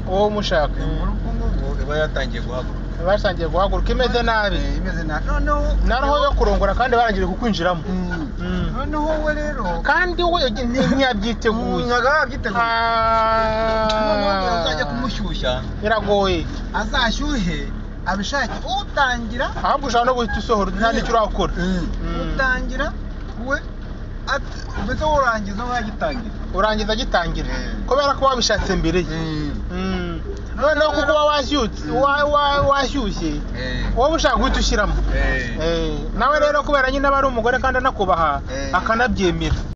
uwo mushaka muri uku nguku iba yatangiye guhaguruka basangiye guhaguruka imeze nabi Eh, imeze nabi noneho na roho yo kurongora kandi barangije kukwinjiramo Mm. Mm. noneho we rero kandi we nti- ntiyabyiteguye nyaga yabyiteguye noneho Ah. uzajya kumushyushya biragoye azashyuhe abishake utangira ahubwo ushobora no guhita usohora nta n'icyo urakora utangira we at- ndetse urangiza aho yagitangira urangiza agitangira Mm. kubera ko wabishatse mbere ye Mm. noneho kuko uba washyutse wa- wa- washyushye wowe ushaka guhita ushyiramo Eh, nawe rero kubera nyine aba ari umugore kandi anakubaha Eh. akanabyemera